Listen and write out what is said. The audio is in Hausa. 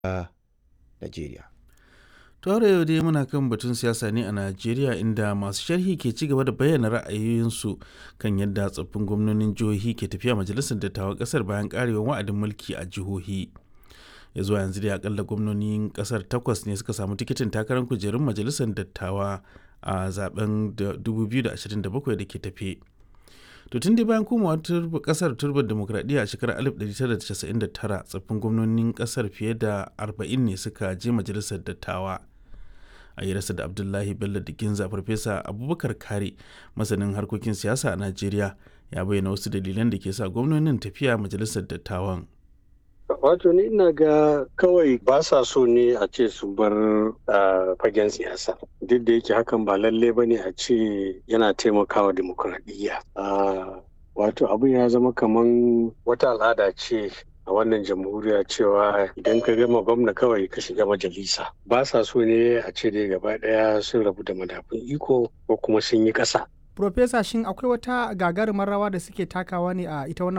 a Najeriya. Tore yau dai muna kan batun siyasa ne a Najeriya inda masu sharhi ke ci gaba da bayyana ra'ayoyinsu kan yadda tsoffin gwamnonin jihohi ke tafiya majalisar dattawan kasar bayan karewar wa'adin mulki a jihohi. Ya zuwa yanzu dai akalla gwamnonin kasar takwas ne suka samu tikitin takarar kujerun majalisar dattawa a zaben 2027 da ke tafe. To tun dai bayan komawa kasar turbar demokradiyya a shekarar 1999 tsoffin gwamnonin kasar fiye da 40 ne suka je majalisar dattawa. a yi rasa da abdullahi bello da ginza farfesa abubakar kare masanin harkokin siyasa a najeriya ya bayyana wasu dalilan da ke sa gwamnonin tafiya majalisar dattawan wato ni ina ga kawai ba sa so ne a ce su bar fagen siyasa duk da yake hakan ba lalle ba ne a ce yana taimakawa demokuraɗiyya wato abin ya zama kaman wata al'ada ce a wannan jamhuriya cewa idan ka gama gwamna kawai ka shiga majalisa ba sa so ne a ce dai gaba daya sun rabu da madafun iko ko kuma sun yi ƙasa. Profesa shin akwai wata gagarumar rawa da suke takawa ne a ita wannan